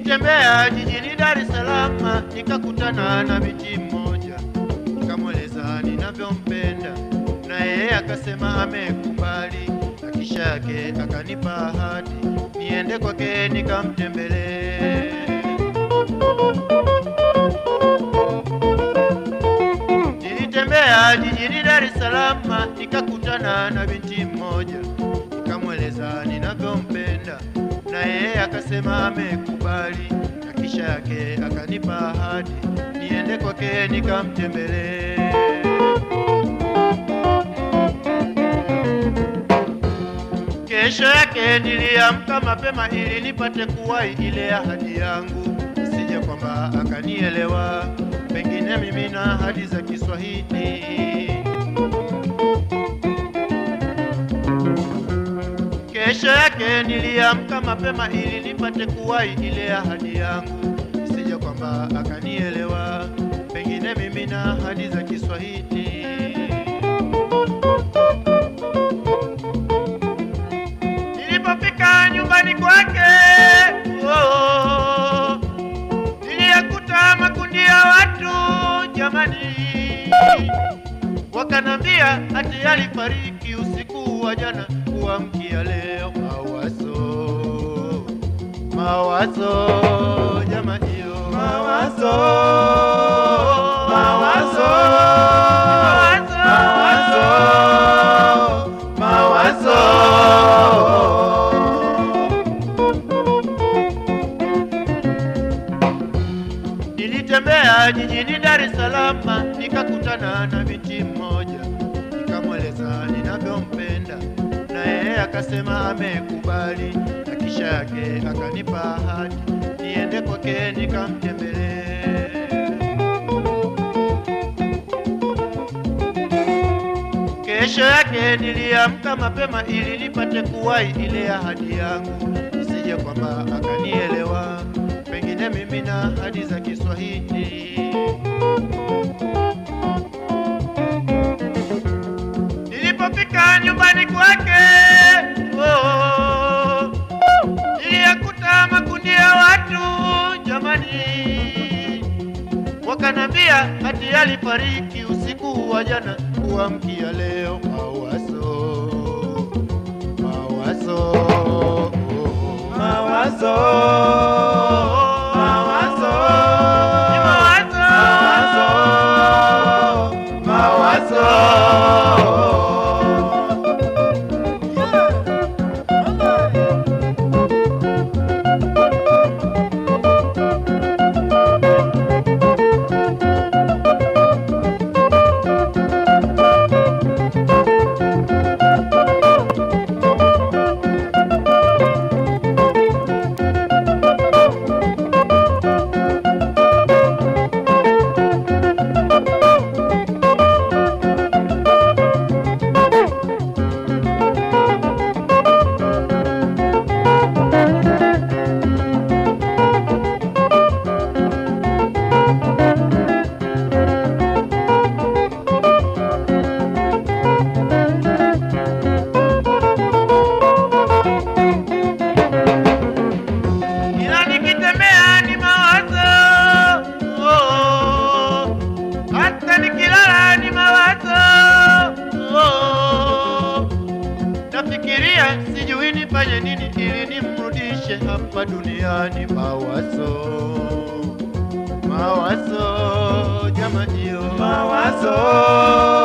Nilitembea jijini Dar es Salaam nikakutana na binti mmoja, nikamweleza ninavyompenda, na yeye akasema amekubali, na kisha yake akanipa ahadi niende kwake nikamtembelee. Nilitembea jijini Dar es Salaam nikakutana na binti mmoja, nikamweleza ninavyompenda, na yeye akasema amekubali, na kisha yake akanipa ahadi niende kwake nikamtembelee. Kesho yake niliamka mapema ili nipate kuwahi ile ahadi yangu, isije kwamba akanielewa, pengine mimi na ahadi za Kiswahili. Kesho yake niliamka mapema ili nipate kuwahi ile ahadi yangu, isije kwamba akanielewa, pengine mimi na ahadi za Kiswahili. Nilipofika nyumbani kwake, oh, niliyakuta makundi ya watu jamani, wakanambia ati alifariki usiku wa jana kuamkia leo. Mawazo, mawazo jamani, oh, Mawazo, mawazo, mawazo, mawazo. Nilitembea jijini Dar es Salaam nikakutana na binti mmoja, nikamweleza ninavyompenda, na yeye akasema amekubali, na kisha yake akanipa ahadi niende kwake nikamtembelee. Kesho yake niliamka mapema ili nipate kuwahi ile ahadi yangu, isije kwamba akanielewa, pengine mimi na ahadi za Kiswahili. Nilipofika nyumbani kwake, oh, niliyakuta makundi ya watu jamani, wakanambia ati alifariki usiku wa jana kuamkia leo. Mawazo, mawazo, Mawazo, mawazo, Ni mawazo. mawazo, mawazo. Ila nikitembea ni mawazo, oh, hata nikilala ni mawazo, oh, nafikiria sijui nifanye nini ili nimrudishe hapa duniani. Mawazo, mawazo jamani, oh. Mawazo,